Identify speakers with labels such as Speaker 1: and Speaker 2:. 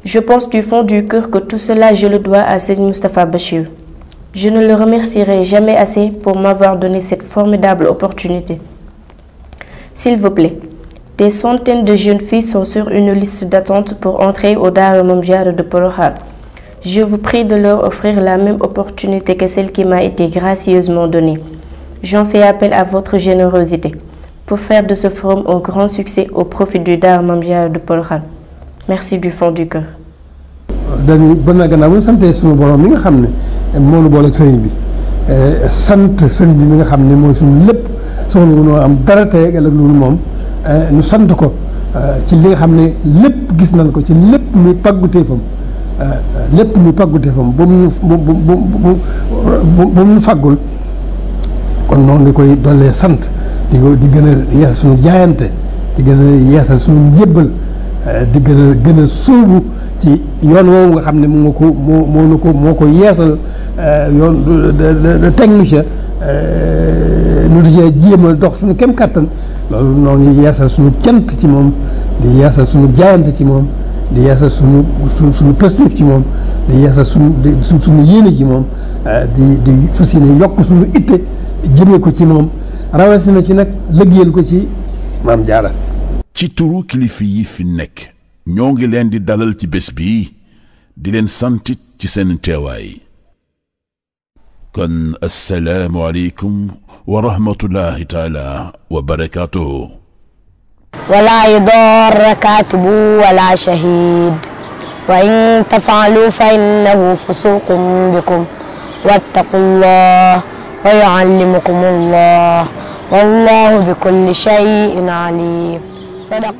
Speaker 1: Je pense du fond du cœur que tout cela je le dois à Seigneur Mustapha Bachir. Je ne le remercierai jamais assez pour m'avoir donné cette formidable opportunité. S'il vous plaît, des centaines de jeunes filles sont sur une liste d'attente pour entrer au Dara Mame Diarra de Porokhane. Je vous prie de leur offrir la même opportunité que celle qui m'a été gracieusement donnée. J'en fais appel à votre générosité pour faire de ce forum un grand succès au profit du Dara Mame Diarra de Porokhane. Merci du fond du cœur.
Speaker 2: dañuy ba na gannaaw bu ñu santee suñu borom mi nga xam ne moo nu boole ak sëriñ bi sant sëriñ bi mi nga xam ne mooy suñu lépp soxla wu noo am dara tey ak loolu moom ñu sant ko ci li nga xam ne lépp gis nañ ko ci lépp muy pàgguteefam lépp muy pàgguteefam ba mu bu bu bu bu mu faggul kon noonu nga koy dollee sant di ko di gën a yeesal suñu jaayante di gën a yeesal suñu njébbal di gën a gën a sóobu ci yoon woowu nga xam ne moo ko moo moo nu ko moo ko yeesal yoon teg nu ca nu di cee jéem a dox suñu kem kàttan loolu noo ngi yeesal suñu cant ci moom di yeesal suñu jaayante ci moom di yeesal suñu suñu suñu positif ci moom di yeesal suñu di suñu yéene ci moom di di fas yéene yokk suñu itte jëmee ko ci moom rawatina ci nag lëggéeyal ko ci Maam Jaara
Speaker 3: ci turu kilifa yi fi nekk ñoo ngi leen di dalal ci bés bi di leen santit ci seen teewaay kon assalaamu aleykum wa rahmatullahi taala wa barakaatuhu
Speaker 4: ولا يضار كاتب ولا شهيد وإن تفعلوا فإنه فسوق بكم واتقوا الله ويعلمكم الله والله بكل شيء عليم صدق